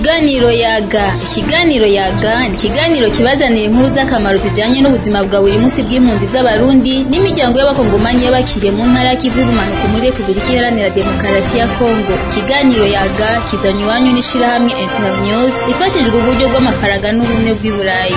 Ikiganiro yaga ikiganiro yaga ni ikiganiro kibazanira inkuru z'akamaro zijanye n'ubuzima bwa buri munsi bw'impunzi z'abarundi n'imiryango y'abakongomanyi y'abakiriye mu ntara y'ikivu y'ubumanuko muri Repubulika Iharanira Demokarasi ya Kongo ikiganiro yaga kizanywe iwanyu n'ishirahamwe Internews rifashijwe uburyo bw'amafaranga n'ubumwe bw'i Burayi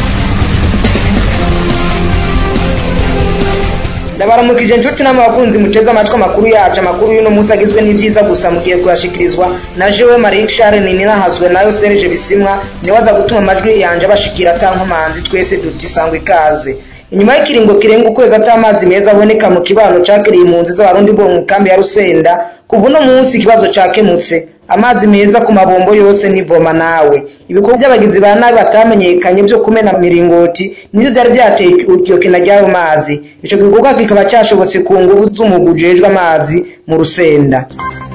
ndabaramukije inshuti n'abakunzi muteze amatwi amakuru yacu amakuru y'uno munsi agizwe n'ibyiza gusa mugiye kuyashikirizwa na jewe marie charles ninahazwe nayo serge bisimwa niwe aza gutuma amajwi yanje abashikira atankomanzi twese duti sangwa ikaze inyuma y'ikiringo kirenga ukwezi ata amazi meza aboneka mu kibano cakiriye impunzi z'abarundi bo mu kambi ya rusenda kuva uno munsi ikibazo cakemutse amazi meza ku mabombo yose nivoma nawe ibikorwa by'abagizi ba nabi batamenyekanye byo kumena miringoti nibyo byari byateye iryo kena ry'ayo mazi ico gikorwa kikaba cashobotse ku nguvu z'umugwi ujejwe amazi mu rusenda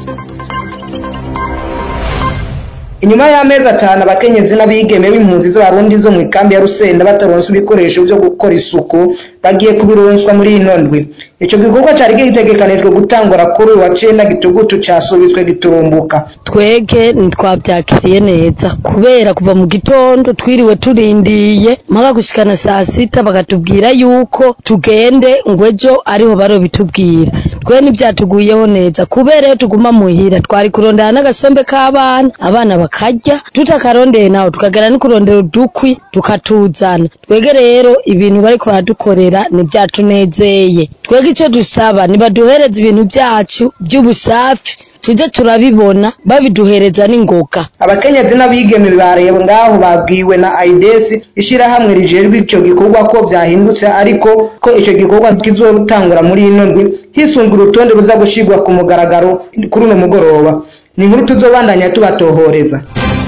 inyuma y'amezi atanu abakenyezi n'abigeme b'impunzi z'abarundi zo mu ikambi ya rusenda bataronswa ibikoresho byo gukora isuku bagiye kubironswa muri ino ndwi ico gikorwa cari gitegekanijwe gutangura kuri uyu wa cenda gitugutu casubitswe giturumbuka twege ntitwabyakiriye neza kubera kuva mu gitondo twiriwe turindiye mpaka gushikana saa sita bakatubwira yuko tugende ngo ejo ariho barobitubwira twe ntibyatuguyeho neza kubera iyo tuguma muhira twari kurondera n'agasombe k'abana abana bakarya tutakarondeye naho tukagera no kurondera udukwi tukatuzana twege rero ibintu bariko baradukorera ntibyatunezeye twege icyo dusaba nibaduhereza ibintu byacu by'ubusafi tujye turabibona babiduhereza n'ingoga abakenyezi n'abigeme bareba ngaho babwiwe na aidesi ishirahamwe rijejwe icyo gikorwa ko byahindutse ariko ko icyo gikorwa kizotangura muri ino ndwi hisunga urutonde ruza gushirwa ku mugaragaro kuri uno mugoroba ni inkuru tuzobandanya tubatohoreza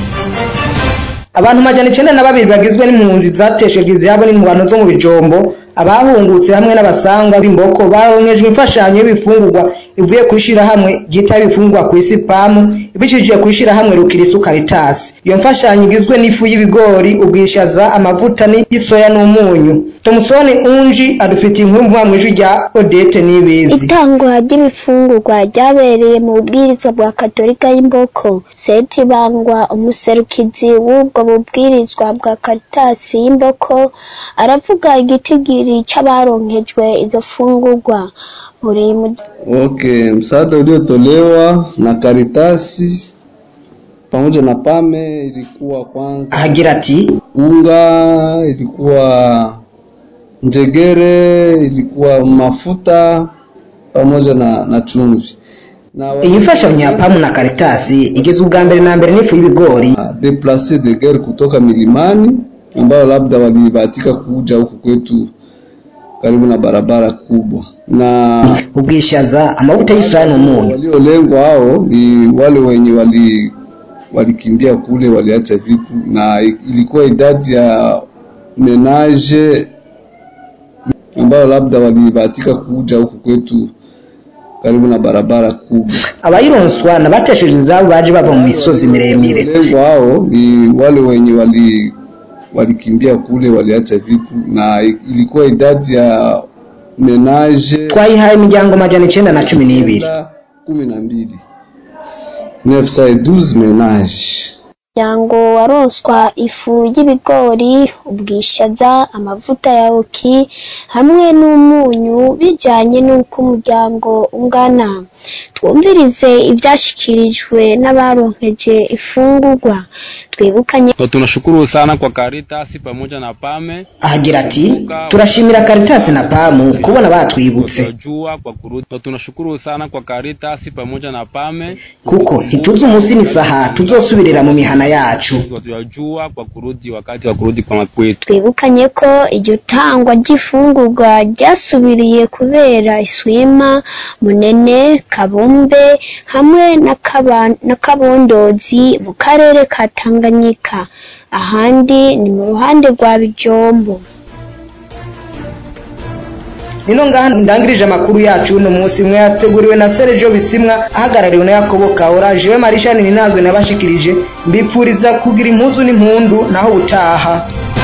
abantu majana icenda na babiri bagizwe n'impunzi zateshejwe ivyabo n'ingwano zo mu bijombo abahungutse hamwe n'abasangwa b'imboko baronkejwe imfashanyo y'ibifungurwa ivuye kwishira hamwe ryita ibifungurwa ku isi pamu ibicishije kwishira hamwe rukirisu karitasi iyo mfashanyo igizwe n'ifu y'ibigori ubwishaza amavuta y'isoya n'umunyu tomusoni unji adufitiye inkuru mvuga mu ijwi rya odete n'ibizi itangwa ry'ibifungurwa ryabereye mu bubwirizwa bwa katolika y'imboko seti bangwa umuserukizi w'ubwo bubwirizwa bwa karitasi y'imboko aravuga igitigiri c'abaronkejwe izo fungurwa buri mu Okay, msaada uliotolewa na Karitasi pamoja na Pame ilikuwa kwanza ahagira ati unga, ilikuwa njegere, ilikuwa mafuta pamoja na, na chumvi na iyi mfashanyo ya pamu na karitasi igeze ubwa mbere na mbere n'ifu y'ibigori deplace de guerre kutoka milimani ambao labda walibahatika kuja huku kwetu karibu na barabara kubwa na ubwishaza amavuta y'isoya n'umunyu waliolengwa hao ni wale wenye wali walikimbia kule waliacha vitu na ilikuwa idadi ya menage ambao labda walibahatika kuja huku kwetu karibu na barabara kubwa abayironswa nabatesheje izabo baje bava mu misozi miremire walengwa hao ni wale wenye wali walikimbia kule waliacha vitu na ilikuwa idadi ya menage twayihaye imiryango majana icenda na cumi n'ibiri kumi na mbili 912 menage muryango waronswa ifu y'ibigori ubwishaza amavuta ya oki hamwe n'umunyu bijanye n'uko umuryango ungana twumvirize ivyashikirijwe n'abaronkeje ifungurwa twibukanye So, tunashukuru sana kwa Caritas pamoja na Pame ahagira ati turashimira karitasi na pamu kubona batwibutse tunajua kwa kurudi. So, tunashukuru sana kwa Caritas pamoja na Pame kuko ntituzi umunsi n'isaha tuzosubirira mu mihana yacu tunajua kwa kurudi wakati wa kurudi kwa makwetu. twibukanye ko iryo tangwa ry'ifungurwa ryasubiriye kubera iswima munene kabumbe hamwe na Kaba- na kabondozi mu karere ka tanganyika ahandi ni mu ruhande rwa bijombo nino ngaha ndangirije amakuru yacu uno munsi mwe yateguriwe na Sergio Bisimwa ahagarariwe na Yakobo Kaora jewe Marishani ninazwe nabashikirije mbipfuriza kugira impuzu n'impundu naho utaha